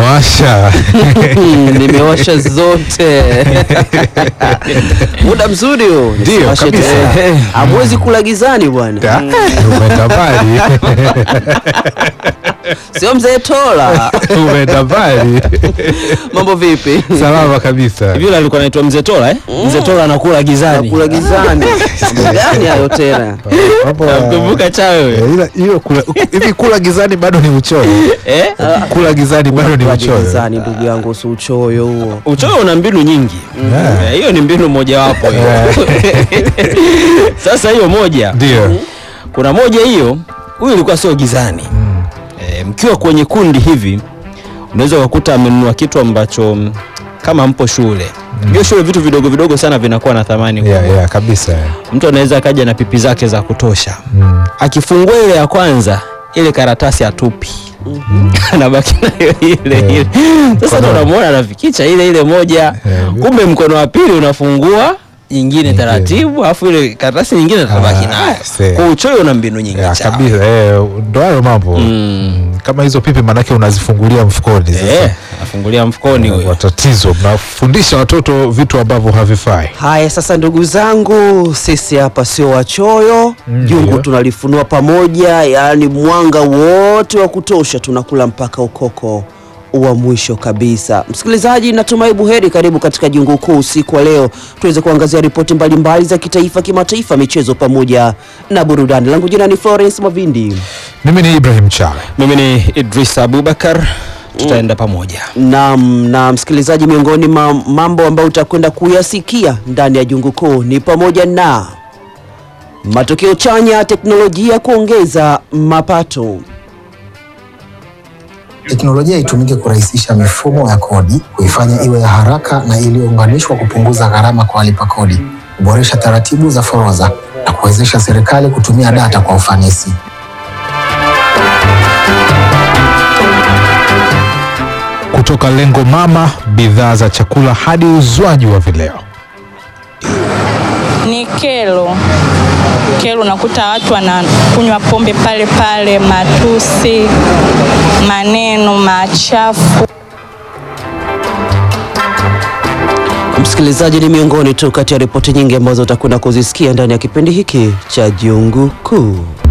umewasha Hmm, nimewasha zote muda mzuri huo Ndio, Nisiwashe kabisa. tena. hamwezi kula gizani bwana Da, umeenda mbali sio mzee tola umeenda mbali mambo vipi salama kabisa Hivi yule alikuwa anaitwa Mzee Tola eh? Mzee Tola anakula gizani. kula gizani mambo gani hayo tena Mambo ya- Kumbuka cha Eh, wewe. ila- hiyo kula- hivi kula gizani bado ni uchoyo Eh? kula gizani bado ni Kula uchoyo gizani ndugu yangu si uchoyo huo Uchoyo una mbinu nyingi. Yeah. Eh, Hiyo ni mbinu mojawapo hiyo. Sasa hiyo moja. ndio Kuna moja hiyo, huyu ilikuwa sio gizani. Eh, mkiwa kwenye kundi hivi unaweza ukakuta amenunua kitu ambacho mm, kama mpo shule. Hiyo shule vitu vidogo vidogo sana vinakuwa na thamani kubwa. yeah, yeah, kabisa Mtu anaweza akaja na pipi zake za kutosha. Mm. akifungua ile ya kwanza ile karatasi atupi anabaki nayo ile ile sasa ndo Mkono- unamwona anafikicha ile ile moja Yeah. kumbe mkono wa pili unafungua nyingine taratibu alafu ile karatasi nyingine atabaki Ah, nayo see. kwa uchoyo una mbinu nyingi Yeah, chawa. kabisa eh, ndo hayo mambo Mm. Mm, kama hizo pipi manake unazifungulia mfukoni sasa. Eh, anafungulia mfukoni huyo watatizo mnafundisha watoto vitu ambavyo havifai haya sasa ndugu zangu sisi hapa sio wachoyo Mm, jungu ndio. tunalifunua pamoja yaani mwanga wote wa kutosha tunakula mpaka ukoko wa mwisho kabisa msikilizaji natumai buheri karibu katika jungu kuu usiku wa leo tuweze kuangazia ripoti mbalimbali za kitaifa kimataifa michezo pamoja na burudani langu jina ni florence mavindi mimi ni ibrahim chale mimi ni idris abubakar tutaenda pamoja Naam, na msikilizaji, miongoni mwa mambo ambayo utakwenda kuyasikia ndani ya jungu kuu ni pamoja na matokeo chanya ya teknolojia kuongeza mapato, Teknolojia itumike kurahisisha mifumo ya kodi, kuifanya iwe ya haraka na iliyounganishwa, kupunguza gharama kwa walipa kodi, kuboresha taratibu za forodha na kuwezesha serikali kutumia data kwa ufanisi. kutoka lengo mama bidhaa za chakula hadi uzwaji wa vileo ni kero kero, unakuta watu wanakunywa pombe pale pale, matusi, maneno machafu. msikilizaji, ni miongoni tu kati ya ripoti nyingi ambazo utakwenda kuzisikia ndani ya kipindi hiki cha jungu kuu.